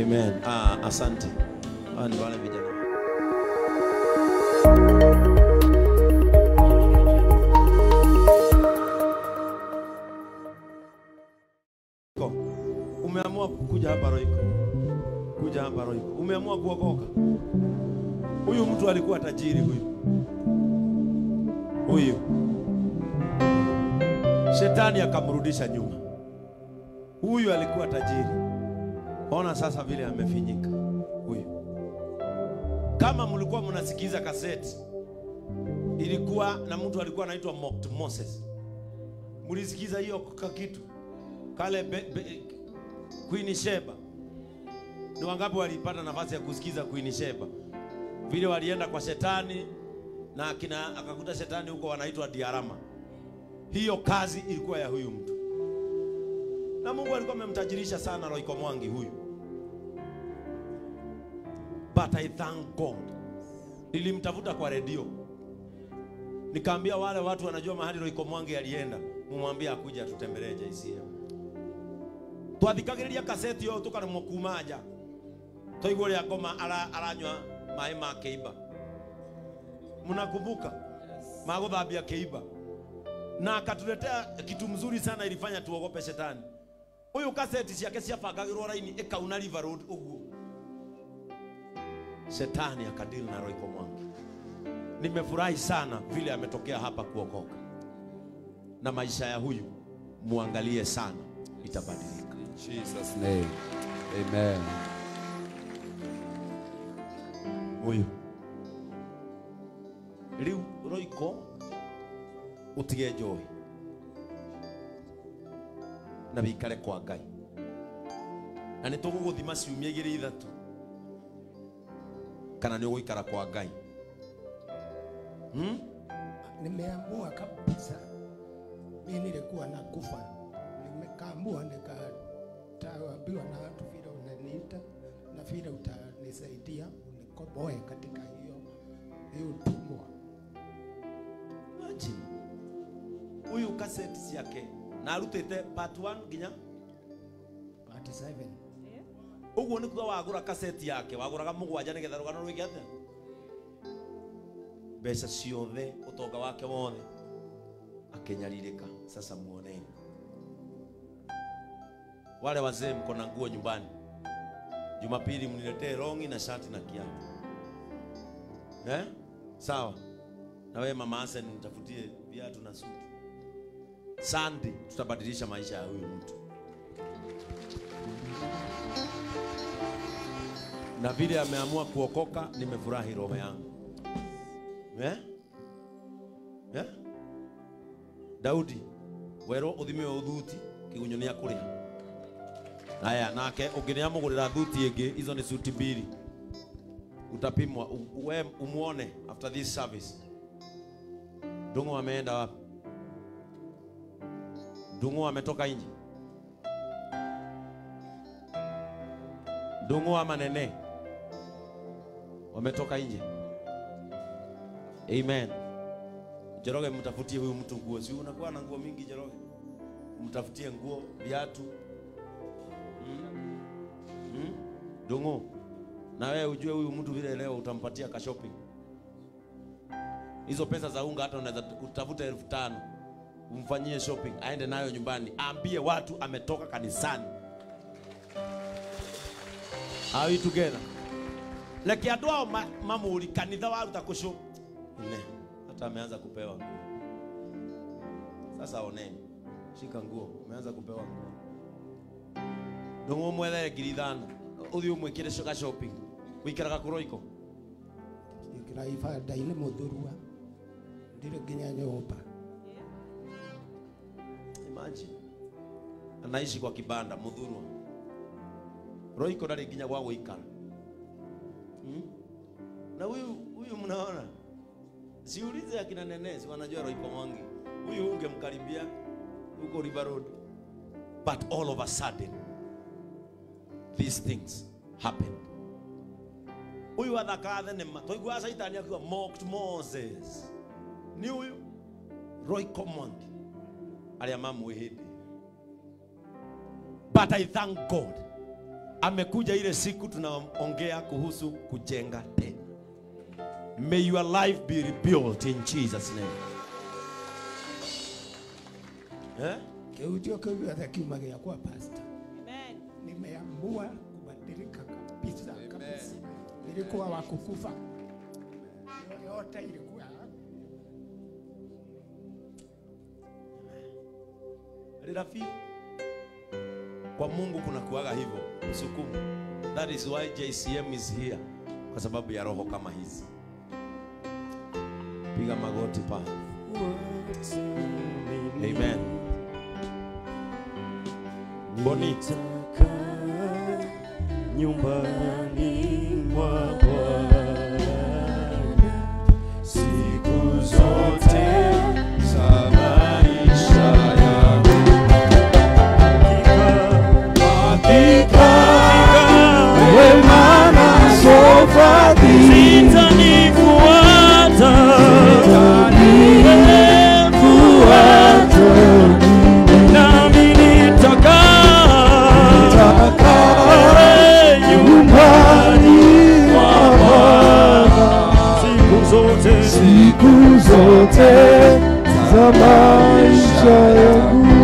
Amen. Ah, asante. Hawa ni wale vijana. Ko, Umeamua kuja hapa Roiko. Kuja hapa Roiko. Umeamua kuokoka. Huyu mtu alikuwa tajiri huyu. Huyu. Shetani akamrudisha nyuma. Huyu alikuwa tajiri. Ona sasa vile amefinyika huyu. Kama mlikuwa mnasikiza kaseti, ilikuwa na mtu alikuwa anaitwa Mocked Moses. Mlisikiza hiyo ka kitu kale be, be, Queen Sheba. Ni wangapi walipata nafasi ya kusikiza Queen Sheba? Vile walienda kwa shetani na akina akakuta shetani huko wanaitwa Diarama. Hiyo kazi ilikuwa ya huyu mtu, na Mungu alikuwa amemtajirisha sana Roiko Mwangi huyu, but I thank God. Nilimtafuta kwa redio nikaambia wale watu wanajua mahali Roiko Mwangi alienda, mumwambie akuja atutembelee JCM. Twathikagĩrĩria kaseti yo tukaremwo kuma nja twaigua ũrĩa ngoma ara- aranyua maĩ ma kĩimba mnakumbuka magũthambia kĩimba na akatuletea kitu mzuri sana ilifanya tuogope shetani huyu kaseti ciake ciabangagĩrwo raini ĩkauna river road ũguo shetani akadili na Roiko Mwangi nimefurahi sana vile ametokea hapa kuokoka na maisha ya huyu muangalie sana itabadilika In Jesus' name. Amen. huyu riu roiko utige njohi na wikare kwa ngai na nä tå gå gå thima ciumia igä rä ithatå kana nä å gå ikara kwa ngai hmm? nimeamua kabisa mi nilikuwa na kufa nimekaamua nikaambiwa na watu vile unaniita na vile utanisaidia unikoboe katika hiyo hiyo utumwa Imagine. huyu kaseti ciake na arutä te part 1 nginya part 7 å guo nä kuga wagå ra kaseti yake wagå raga må gwanja nä getha rå gano rwä kä atä mbeca ciothe å tonga wake wothe akenyarirä ka sasa muoneni wale wazee mko na nguo nyumbani jumapili mniletee rongi na shati na kiatu eh? sawa na wewe mama Hasen nitafutie viatu na suti Sunday tutabadilisha maisha ya huyu mtu na vile ameamua kuokoka, nimefurahi roho yangu eh? Eh? Daudi werwo uthime uthuti kigunyo ni akuria aya nake ũngĩnĩamũgũrĩra thuti ĩngĩ izo nĩ suti mbili utapimwa u- we umwone after this service Ndung'u ameenda wapi? Ndung'u ametoka nje? Ndung'u ama Nene wametoka nje? Amen. Njoroge, mtafutie huyu mtu nguo, si unakuwa na nguo mingi Njoroge, mtafutie nguo, viatu mm? Mm? Ndung'u, na wewe ujue huyu mtu vile leo utampatia ka shopping hizo pesa za unga hata unaweza utafuta elfu tano umfanyie shopping aende nayo nyumbani aambie watu ametoka kanisani Are we together leke andå ao ma- mamũri kanitha waruta kũcũ ine hata ameanza kupewa nguo sasa oneni shika nguo umeanza kupewa nguo ndång'å mwethere ngiri ithano å thiä å mwä kä re shopping wĩikaraga kå roiko ikira ibanda-inĩ mũthurua ndirĩ nginya nyũmba Imagine. Anaishi kwa kibanda Mudhurwa. Roiko ndari nginya gwa guikara. Hmm? Na huyu huyu mnaona? Siulize akina nene, si wanajua Roiko Mwangi. Huyu ungemkaribia huko River Road. But all of a sudden these things happened. Huyu athaka thenema. Twaigua Saitani akiwa mocked Moses. Ni huyu Roiko Mwangi arĩa mamwĩhĩndĩ but i thank god amekuja ile siku tunaongea kuhusu kujenga tena. May your life be rebuilt in Jesus name. Eh? Kiujio kiu gĩothe kiuma gĩakwa pastor. Amen. Nimeamua kubadilika kabisa kabisa. Nilikuwa wa kukufa. Hiyo yote ilikuwa Rafiki, kwa Mungu kuna kuaga hivyo msukumo. That is why JCM is here, kwa sababu ya roho kama hizi. Piga magoti pa. Amen. Boni. nyumbani mwa Bwana siku zote za maisha yangu. Hakika wema nazo fadhili zitanifuata, zitanifuata nami nitakaa nyumbani mwa Bwana siku zote, siku zote za maisha yangu.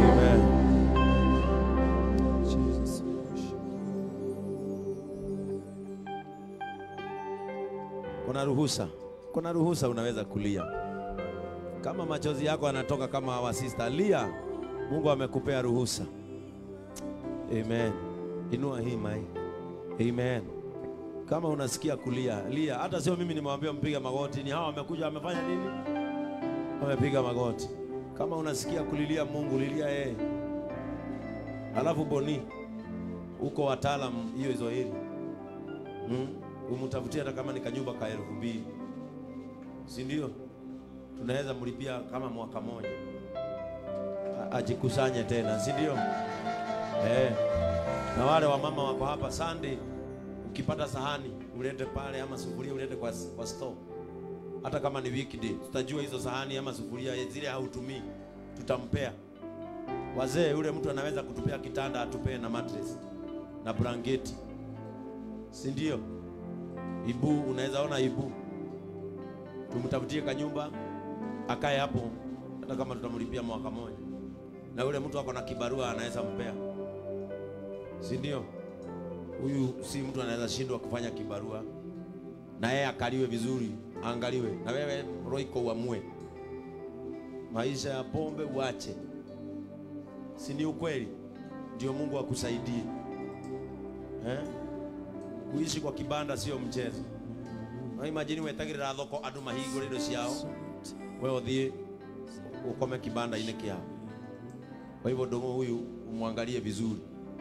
Kuna ruhusa, kuna ruhusa, unaweza kulia kama machozi yako yanatoka kama hawa sister, lia. Mungu amekupea ruhusa. Amen. Inua hii mai. Amen. Kama unasikia kulia, lia. Hata sio mimi nimewambia mpiga magoti, ni hawa wamekuja wamefanya nini? Wamepiga magoti. Kama unasikia kulilia Mungu, lilia yeye. Alafu Boni, uko wataalam hiyo hizo hili hmm? Umtafutie hata kama ni kanyumba ka elfu mbili si ndio? Tunaweza mlipia kama mwaka moja, A- ajikusanye tena, si ndio? Eh. Na wale wamama wako hapa Sunday, ukipata sahani ulete pale, ama sufuria ulete kwa, kwa store. Hata kama ni weekday, tutajua hizo sahani ama sufuria zile hautumii, tutampea wazee. Yule mtu anaweza kutupea kitanda, atupee na mattress na blanketi, si ndio? Ibu, unaweza ona ibu, tumtafutie kanyumba akae hapo, hata kama tutamlipia mwaka moja, na yule mtu ako na kibarua anaweza mpea, si ndio? Huyu si mtu anaweza shindwa kufanya kibarua, na yeye akaliwe vizuri, aangaliwe. Na wewe Roiko uamue maisha ya pombe uache, si ni ukweli? Ndio Mungu akusaidie eh? Kuishi kwa kibanda sio mchezo. Na imagine wetagirira thoko andu mahingũre indo ciao, wewe uthie ukome kibanda-inĩ kiao. Kwa hivyo ndugu huyu umwangalie vizuri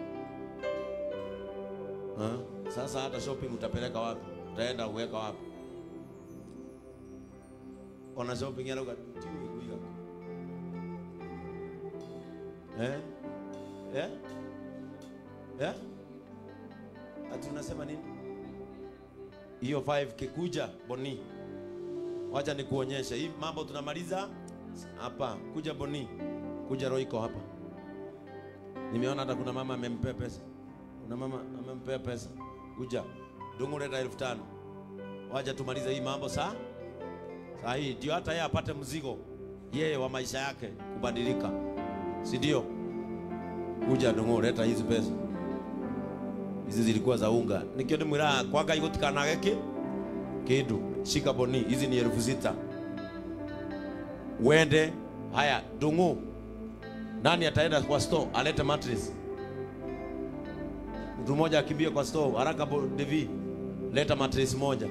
ha? Sasa hata shopping utapeleka wapi? Utaenda kuweka wapi? Ona shopping yarauga tiwi kuiga eh? Eh? Eh? Ati unasema nini? Hiyo 5 kikuja Boni, wacha nikuonyeshe hii mambo tunamaliza hapa. Kuja Boni, kuja Roiko hapa. Nimeona hata kuna mama amempea pesa, kuna mama amempea pesa. Kuja dungu, leta elfu tano. Wacha tumalize hii mambo saa saa hii, ndio hata yeye apate mzigo yeye wa maisha yake kubadilika, si ndio? Kuja dungu, leta hizi pesa hizi zilikuwa za unga nikio ndimwira kwa ngai gutikanage ki kindu shika boni hizi ni elfu sita wende haya dungu nani ataenda kwa store alete mattress mtu mmoja akimbia kwa store haraka bo- devi leta mattress moja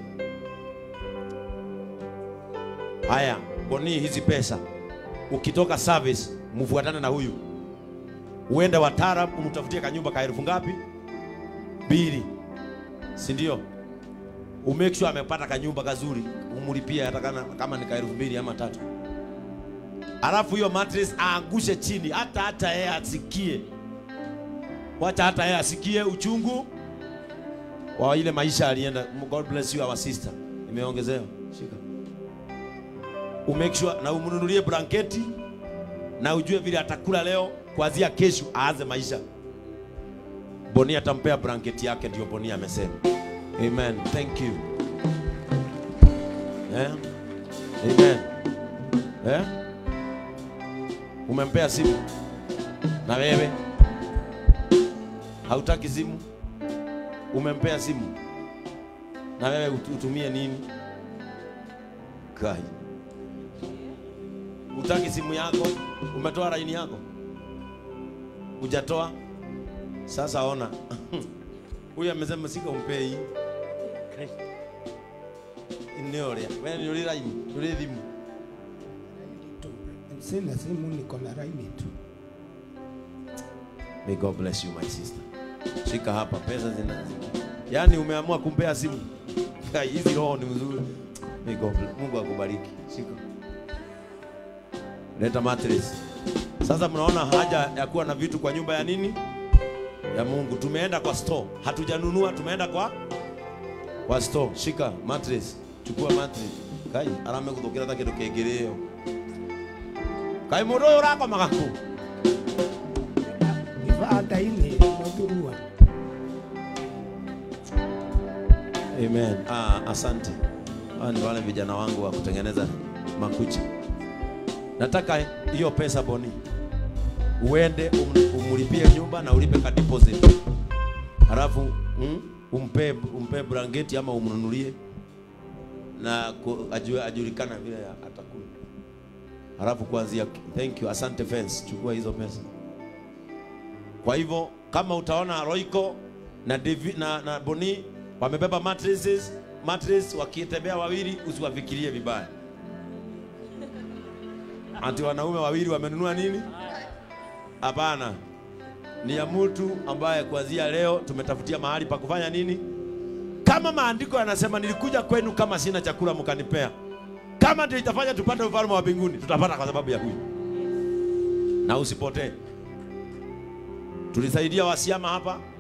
haya boni hizi pesa ukitoka service mfuatane na huyu uende watara umtafutie kanyumba ka elfu ngapi mbili, si ndio? Umake sure amepata kanyumba kazuri, umlipie hata kama, kama ni ka elfu mbili ama tatu, alafu hiyo mattress aangushe chini, hata hata yeye asikie, wacha hata yeye asikie uchungu wa ile maisha alienda. God bless you our sister, imeongezewa. Shika, umake sure na umnunulie blanketi na ujue vile atakula leo, kuanzia kesho aanze maisha Boni atampea blanketi yake, ndio Boni amesema. Amen. Thank you. Eh? Amen. Eh? Umempea simu na wewe hautaki simu? Umempea simu na wewe ut- utumie nini? Kai, utaki simu yako? Umetoa laini yako? Hujatoa? Sasa ona, huyu amesema sika umpee hii eneo ria wewe ni uri laini uri thimu tu. Sina simu, niko na laini tu. May God bless you my sister. Shika hapa pesa zina. Yaani umeamua kumpea simu. Kai, Hizi roho ni mzuri. May God bless. Mungu akubariki. Shika. Leta mattress. Sasa mnaona haja ya kuwa na vitu kwa nyumba ya nini? Ya Mungu. Tumeenda kwa store. Hatujanunua, tumeenda kwa kwa store. Shika mattress. Chukua mattress. Kai, arame kuthukira ta kindu kingirio. Kai mundu uyu urakoma gaku. Ibada-inĩ mũthurua Amen. Ah, asante. Hawa ni wale vijana wangu wa kutengeneza makucha. Nataka hiyo pesa Boni, uende um, umlipie nyumba na ulipe ka deposit, halafu mm, umpe umpe blanketi ama umnunulie na ku- ajue, ajulikana vile atakula, halafu kuanzia. Thank you, asante fence, chukua hizo pesa. Kwa hivyo kama utaona Royco na, Devi, na, na Boni wamebeba mattresses, mattress wakitembea wawili, usiwafikirie vibaya. Ati wanaume wawili wamenunua nini? Hapana, ni ya mtu ambaye kuanzia leo tumetafutia mahali pa kufanya nini. Kama maandiko yanasema nilikuja kwenu kama sina chakula mkanipea, kama ndio itafanya tupate ufalme wa mbinguni, tutapata kwa sababu ya huyu. Na usipotee. Tulisaidia wasiama hapa,